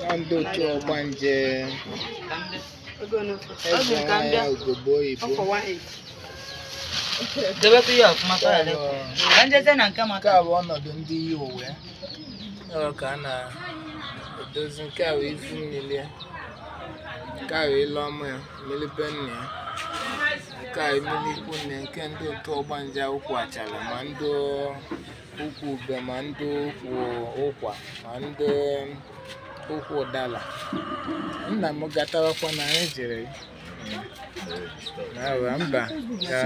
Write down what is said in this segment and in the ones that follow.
Ọ ndị otu ọgbanje Ego n'ofe. eze nwanyị ogbo oyibo Ọkwa 180. Debekwa ya ọfụma ka ọ ghara Ọ ịpụ. bụ- Ka njeze na nke nke maka a bụ ọnọdụ ndị yi uwe ọ ka a na-edozi nke a bụ ifu mmiri ya nke a bụ ile ọma ya mmiri nna ya nke a mmiri ikwu nne nke ndị otu ọgbanje ụkwụ achara ma ndị ụkwụ ube ma ndị ụkwụ ụkwa ma ndị ụkwụ ụdala nna m gatawakwa na anyị jere Aba mba ya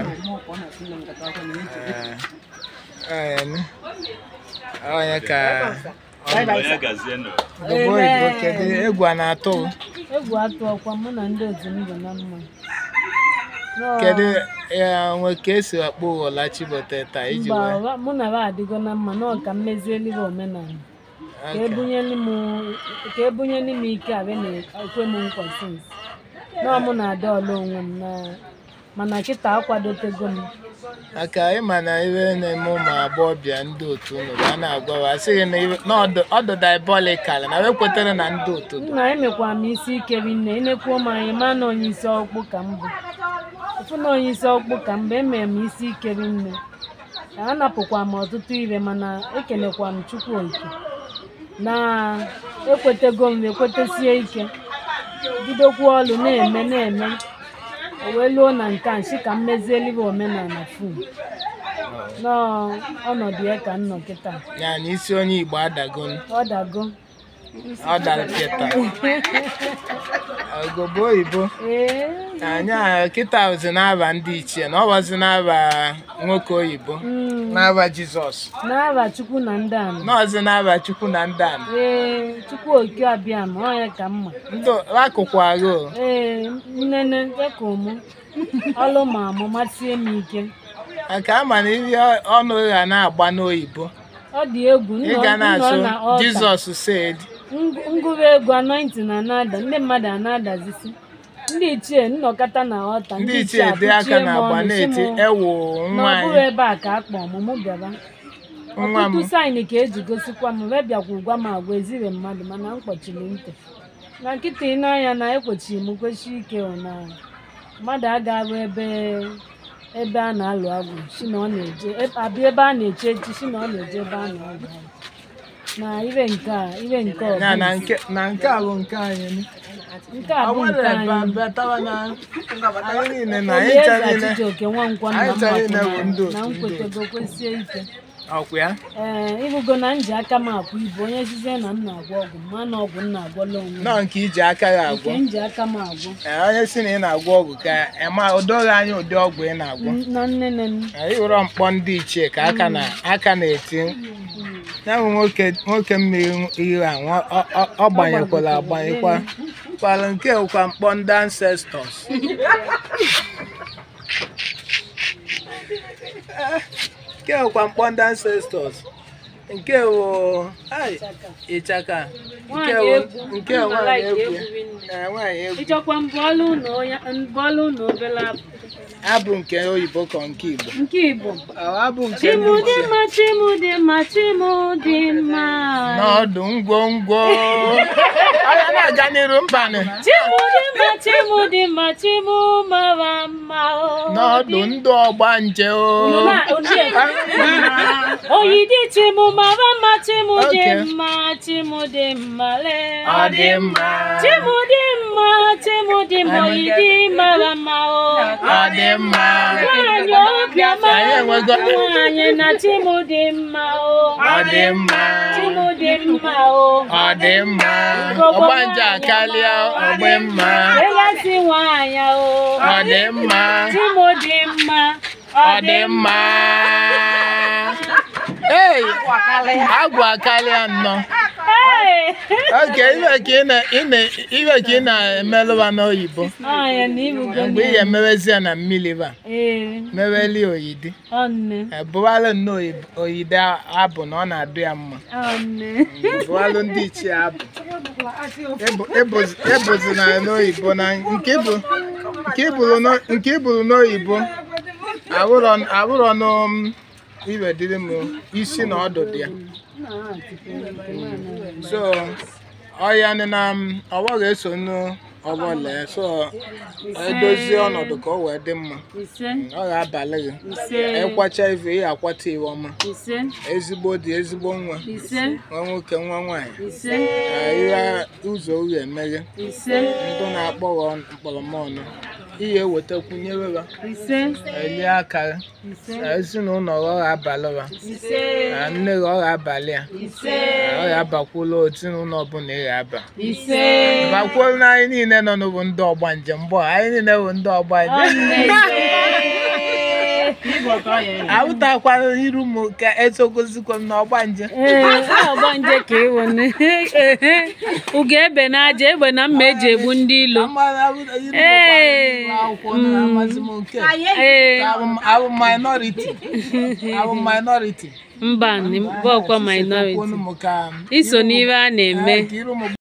ee onye onye ka Onye gazie nụ. Obodo oyibo kedu egwu a na-atụ m? egwu atụ ọkwa mụ na ndị otu m dị na mma Nọọ, kedu ya nwe ka esi akpọ ụghọla chibote taa iji mba wee ụwa- mụ na ha adịgo na mma nọọ ka m mezieli ha omenala ka Okay. ebunyeli m ka ebunyeli m ike abịa na-ekwe m nkwa sinsi nọọ mụ na-ada ọla onwe m na mana kịta akwadotego m maka ịma na iwe na-eme ụmụ agbọghọbịa ndị otu unu a na-agwawa asịghị na iwe- na ọdụ- ọdụ diabolikal na wekwetere na ndị otu dị. nna emekwa m isi ike rinne enekwuo m anya ma na onye isi ọkpụ ka m bụ ofu na onye isi ọkpụ ka m bụ emere m isi ike rinne anapụkwa m ọtụtụ ire mana ekelekwa m chukwu oke na ekwetego m ekwetesie ike bidokwa ọlụ na-eme na-eme o wee luo na nke a nshi ka m mezieliwe omenala fum n'ọnọdụ ya ka m nọ kịta ya na isi onye igbo adago ọ dago ọ dara kịta ogobo oyibo ee anyị a kịta ozi n'aba ndị ichie na ọ wazi n'aba nwoke oyibo mm. n'aba jizọs n'aba chukwu na ndị ana nọọzi n'aba chukwu na ndị ana ee chukwu oke abịa ma ọ ya ka mma ndị akụkụ agha o ee nnene dịka ụmụ ọlụ ma amụ matie m ike maka ama na ihe ọnụ ga na-agba n'oyibo ọ dị egwu ị ga nnọ na-asụ na ọta jizọs said ngụrụ egwu anointing na na-ada ndị mmadụ a na-adazisi ndị ichie nnọkọta na ọta ndị ichie dị aka na agba na-eti ewu na nwa ọ bụrụ anyị ebe a ka a kpọ ọmụmụ bịaba nwa m ọtụtụ saịnị ka eji gosikwa m wee bịakwa gwa m agwa ezire mmadụ mana m kpọchiri ntị na nkịta ị n'anya na ekwochiri m kwesị ike o na mmadụ agaghị ebe ebe a na-alụ agwụ si na ọ na-eje ebe- abịa ebe a na-eche echi si na ọ na-eje ebe a na-alụ agwụ na ire nke a ire nke ọ ya na bụ nke na nke a bụ nke anyị nke a ọ bụ nke nwere ebe anyị batawa na anyị niile na anyị Olieze ncha niile Chijioke Nwankwọ nna anyị m chọrọ ime mapụrụ bụ ndị na otu m ndị kwetego kwesie ike ọkwa ya ee ịhụgo na m ji aka m akwụ ibu onye sizie na m na-agwọ ọgwụ ma na ọgwụ m na-agwọla onwe m nọọ nke iji aka ya agwọ nke m ji aka m agwọ Ee, onye si na ị na-agwọ ọgwụ ka ema odoghị anya ụdị ọgwụ ị na-agwọ na nnene m anyị hụrụ mkpọ ndị ichie ka aka na aka na-eti ya bụ nwoke nwoke mmiri ihe a nwa- ọ- ọ- ọ gbanyekwala agbanyekwa kwala nke bụkwa mkpọ ndị ancestors nke bụkwa mkpọ ndị ancestors nke bụ ai, ịchaka nke Nwaanyị bụ egwu, nke bụ ụmụ nwaanyị like egwu egwu rinne. Ee, nwaanyị egwu ịchọkwa mbọọlụ ụnụ mbọọlụ ụnụ obere abụ abụ nke oyibo ka nke igbo nke igbo Ọ, abụ nke ndị chimu dị ichie mma chimu dị mma chimu dị mma n'ọdụ ngwongwo Onye na-aga n'iru mbanị chimu dị mma chimu dị mma chimu mara mma o. n'ọdụ ndị ọgba nje o Unu na- ochie. oyidi chimu mara mma chimu dị Okay. mma chimu dị mma lee ọ dị mma chimu dị mma chimu dị mma oyidi mara mma o ọ dị mma Nwaanyị obiọma Anyị enwego- nwaanyị na chimu dị mma o ọ dị mma chimu dị mma o ọ dị mma ọgba nje akarịa ọgbe mma elesi nwaanyị o ọ dị mma chimu dị mma ọ dị mma ei agwụ akarịa nnọọ Hey! oge iwe ka ị na- ị na- iwe ka ị na-emelụwa n'oyibo Nwaanyị na ibugo mgbe ị ga-emewezi ya na mmiri ba ee meweli oyidi ọnne bụwalụ nnọọ oyi- oyide abụ na ọ na-adụ ya mma ọnne bụwalụ ndị ichie abụ Ebu- ebuzi- ebuzina n'oyibo na nke bụ nke iburu n'o- nke iburu n'oyibo abụrọ abụrọ n'um iwe dịrị m isi na ọdụ dị ya so ọya nị na m ọgbọ ga-eso nụ ọgbọle so edozie ọnọdụ ka ọ wee dị mma ise ọ ga-abalị gị ise ịkwacha ife ị akwata iwe ọma ise ezigbo dị ezigbo nwa ise nwa nwoke nwa nwaanyị ise ihe ụzọ uhie emeghe ise ndị na-akpọghọ mkpọrọmọnụ ihe ewetakwunyere ha ise elie aka ha ise ezinụlọ ọ ga-abalị ha ise na nne gị ọ ga-abalị ya ise ọ ga-abakwula ezinụlọ ọbụla ị ga-aba ise bakwuo na anyị niile nọ n'ụbụ ndị ọgba njem mbọ anyị niile bụ ndị ọgba njem ahụtakwana iru m ka etogozikwa m na ọgba njem ee ọgba nje ka ịwụ ugo ebe na aja egbe na mma eji egbu ndị ilo Ee. amasị m nke ee abụ minority abụ minority mba bọkwa minority Kwunu m ka iso n'ihe a na-eme ka iru m